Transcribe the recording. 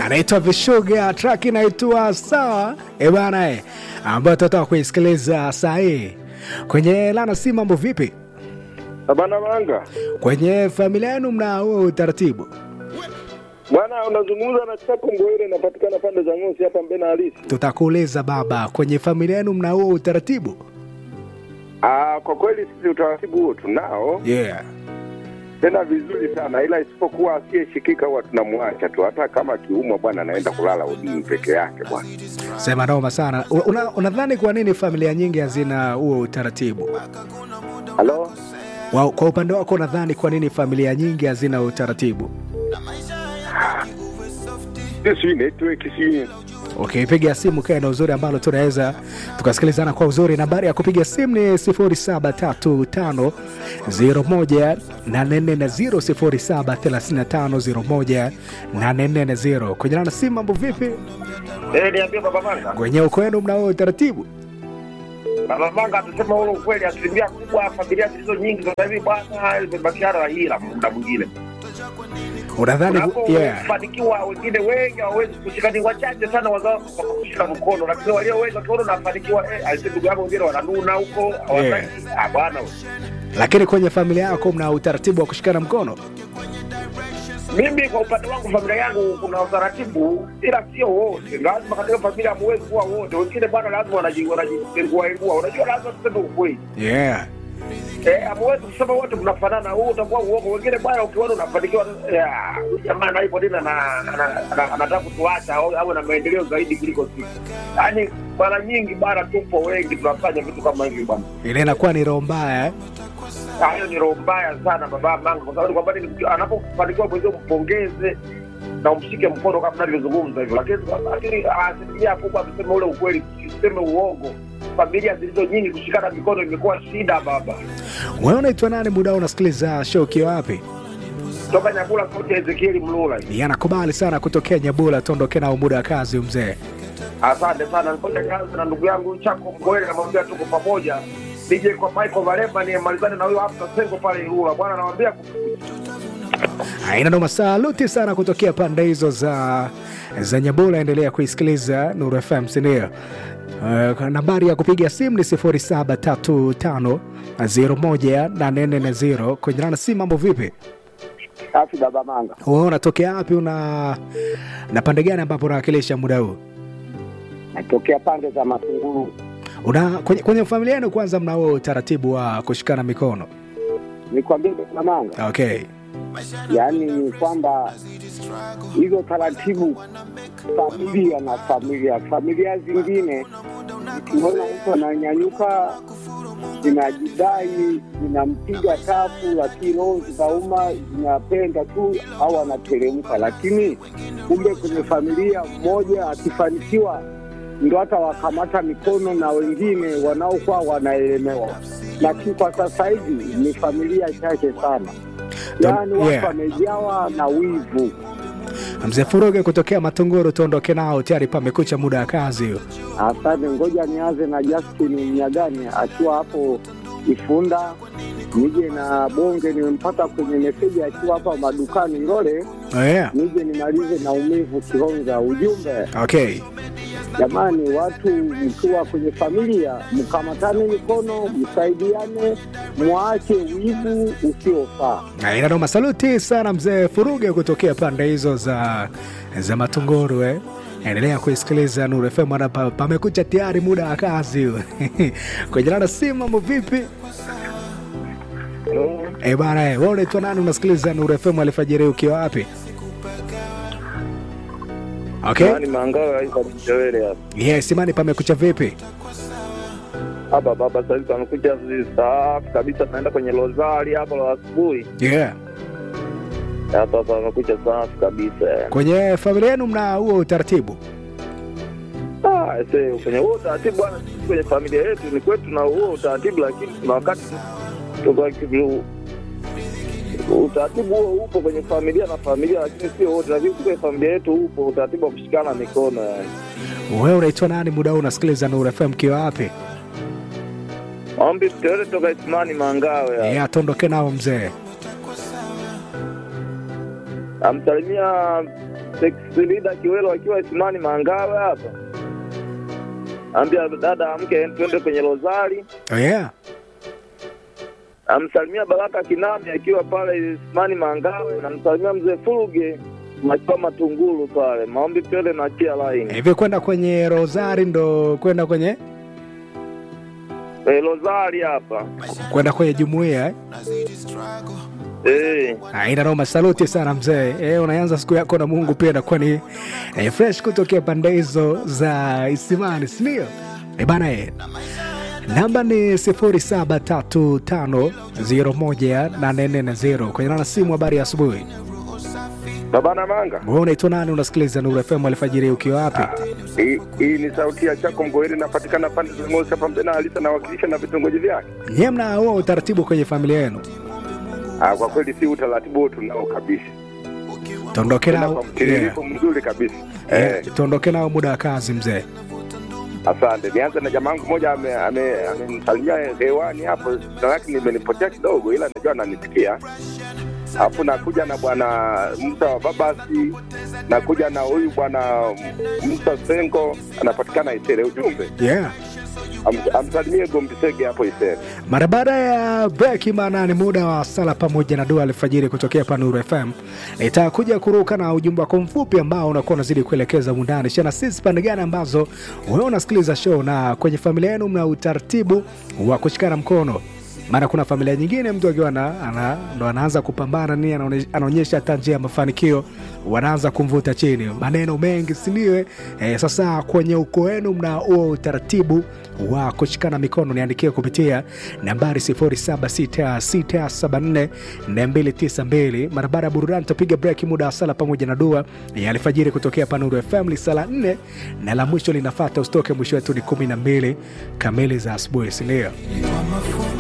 anaitwa Vishuga, track inaitwa sawa e bana e, ambayo tutatoka kuisikiliza saa hii kwenye Lana. Si mambo vipi Bana Manga, kwenye familia yenu, mna huo utaratibu? bwana, unazungumza na Chako Ngoire, inapatikana pande za Ngosi hapa Mbena halisi. Tutakuuliza baba, kwenye familia yenu mna huo utaratibu? Ah, kwa kweli sisi utaratibu huo tunao Yeah. tena vizuri sana, ila isipokuwa asiyeshikika huwa tunamwacha tu, hata kama akiumwa bwana anaenda kulala udini peke yake bwana. Sema noma sana. Una- Unadhani kwa nini familia nyingi hazina huo utaratibu? Halo, Wa- Kwa upande wako unadhani kwa nini familia nyingi hazina utaratibu? sisi network si Okay, piga simu kae na uzuri ambalo tunaweza tukasikilizana kwa uzuri. Nambari ya kupiga simu ni 0735 01 0735 01 kwenye na simu. Mambo vipi Eh, niambie Baba Manga. kwenye uko wenu, mnao utaratibu? Baba Manga atusema ule ukweli, asilimia kubwa familia zilizo nyingi sasa hivi bwana zimebakiana na hila muda mwingine. Unadhani yeah. Unapofanikiwa wengine wengi hawawezi kushika, ni wachache sana wazao kushika mkono, lakini walio wengi wakiona unafanikiwa, eh, aisee, ndugu yangu wengine wananuna huko hawataki. Ah bwana, Lakini kwenye familia yako mna utaratibu wa kushikana mkono? mimi kwa upande wangu familia yangu kuna utaratibu, ila sio wote. Lazima katika familia hamuwezi kuwa wote, wengine bwana lazima wanaji wanajipengua ingua. Unajua, lazima tuseme ukweli. Yeah. Eh, hamuwezi kusema wote mnafanana, huu utakuwa uongo. Wengine bwana, ukiona unafanikiwa, eh, huyu jamaa na ipo tena na ana- ana- anataka kutuacha au awe na maendeleo zaidi kuliko sisi. Yaani mara nyingi bwana, tupo wengi tunafanya vitu kama hivi bwana. Ile inakuwa ni roho mbaya eh? Ah, Hiyo ni roho mbaya sana baba Manga, kwa sababu kwamba ni- anapofanikiwa mwenzio mpongeze na umshike mkono kama navyozungumza hivyo, lakini lakini asilimia kubwa tuseme ule ukweli, tuseme uongo. Familia zilizo nyingi kushikana mikono imekuwa shida baba. Wewe unaitwa nani? Muda huu unasikiliza show ukiwa wapi? toka Nyakula, sauti ya Ezekieli Mlula. Ni anakubali sana kutokea Nyabula, tuondoke nao muda wa kazi mzee. Asante sana, nikoja kazi na ndugu yangu Chako Mgoele, namwambia tuko pamoja. DJ kwa Michael Valema ni malizane na huyo hapa Sengo pale Ilula. Bwana namwambia Aina noma, saluti sana kutokea pande hizo za za Nyabula. Endelea kuisikiliza Nuru FM, si ndio? Uh, nambari ya kupiga simu ni 0735018440 kwenye rana simu. Mambo vipi? Safi baba Manga, Wewe unatokea wapi? Una na pande gani ambapo unawakilisha muda huu? natokea pande za Matunguru. Una kwenye, kwenye familia yenu kwanza mna huo utaratibu wa kushikana mikono? Nikwambie baba Manga, Okay. yaani ni kwamba hizo taratibu familia na familia familia zingine zikiona mtu ananyanyuka zinajidai zinampiga tafu, lakini roho zikauma zinapenda tu au anateremka, lakini kumbe kwenye familia mmoja akifanikiwa ndo hata wakamata mikono na wengine wanaokuwa wanaelemewa, lakini kwa sasa hivi ni familia chache sana, yaani watu yeah. wamejawa na wivu. Mzee Furuge kutokea Matunguru, tuondoke nao, tayari pamekucha muda wa kazi hiyo. Asante, ngoja nianze na Justin Mnyagani akiwa hapo Ifunda, nije na Bonge, nimempata kwenye meseji akiwa hapa madukani Ngole, Oh, yeah. nije nimalize na umivu Kihonza. Ujumbe Okay. jamani, watu mkiwa kwenye familia mkamatane mikono, msaidiane, mwache wivu usiofaa. Aina noma, saluti sana mzee Furuge kutokea pande hizo za za Matunguru eh. Endelea kuisikiliza Nuru FM, maana pa- pamekucha tayari muda wa kazi kwenye rada simu. Mambo vipi? Eh bana, eh, wewe unaitwa nani? Unasikiliza Nuru FM alfajiri ukiwa wapi? Okay. Yaani Mangao haiko mchewele hapa. Yes, imani pamekucha vipi? Hapa baba sasa hivi pamekuja safi kabisa, tunaenda kwenye Rozari hapa la asubuhi. Yeah. Hapa pamekuja safi kabisa. Kwenye familia yenu mna huo utaratibu? Ah, ese kwenye huo utaratibu bwana, sisi kwenye familia yetu ni kwetu na huo utaratibu, lakini kuna wakati tuko kivu utaratibu huo upo kwenye familia na familia, lakini sio wote, lakini kwenye familia yetu upo utaratibu wa kushikana mikono yani. Wewe unaitwa nani? Muda huu unasikiliza Nuru FM ukiwa wapi? Ombi tuteole toka Isimani Mangawe. Yeah, tuondoke nao mzee. amsalimia Sexlida Kiwelo akiwa Isimani Mangawe hapa, ambia dada amke twende kwenye Rozari. Oh, yeah. Amsalimia Baraka Kinami akiwa pale Isimani Mangawe, namsalimia mzee Furuge akiwa Matungulu pale. Maombi twende na chia laini Hivi kwenda kwenye Rosari ndo kwenda kwenye e, Rozari hapa kwenda kwenye jumuiya eh? e. Aina noma, saluti sana mzee. Eh, unaanza siku yako na Mungu pia inakuwa ni eh, fresh kutokea pande hizo za Isimani, si ndio? Eh bana eh. Namba ni 0735018440 kwenye nana simu. Habari ya asubuhi, Babana Manga, wewe unaitwa nani? Unasikiliza Nuru FM alfajiri ukiwa wapi? hii hii ni sauti ya Chako Mgoeri, napatikana pande za Ngosi hapa Mbena Alisa, nawakilisha na vitongoji vyake. Nyie mna huo utaratibu kwenye familia yenu? Ah, kwa kweli si utaratibu huo tunao kabisa, Tuondoke tena nao kwa mtiririko mzuri kabisa. Eh, yeah. Tuondoke nao muda wa kazi mzee. asante. Nianze na jamaa wangu mmoja amenisalimia ame, amenisalimia hewani hapo, jina lake nimenipotea kidogo, ila najua ananisikia. Alafu nakuja na bwana Musa wa Babasi, nakuja na huyu bwana Musa Sengo, anapatikana Isere. Ujumbe Yeah. am- amsalimie Gombisege hapo Isere. Mara baada ya breki maana ni muda wa sala pamoja na dua alfajiri kutokea hapa Nuru FM. Nitakuja kuruka na ujumbe wako mfupi ambao unakuwa unazidi kuelekeza mundani shana sisi pande gani ambazo wewe unasikiliza show, na kwenye familia yenu mna utaratibu wa kushikana mkono maana kuna familia nyingine mtu akiwa ana, ana, ndo anaanza kupambana nini, anaone- anaonyesha hata njia ya mafanikio, wanaanza kumvuta chini, maneno mengi siniwe. Eh, sasa kwenye ukoo wenu mna huo utaratibu wa kushikana mikono, niandikie kupitia nambari 0766744292. Mara baada ya burudani tutapiga break, muda wa sala pamoja na dua ya alfajiri kutokea hapa Nuru FM. Ni sala nne na la mwisho linafata, usitoke. Mwisho wetu ni kumi na mbili kamili za asubuhi, sindio?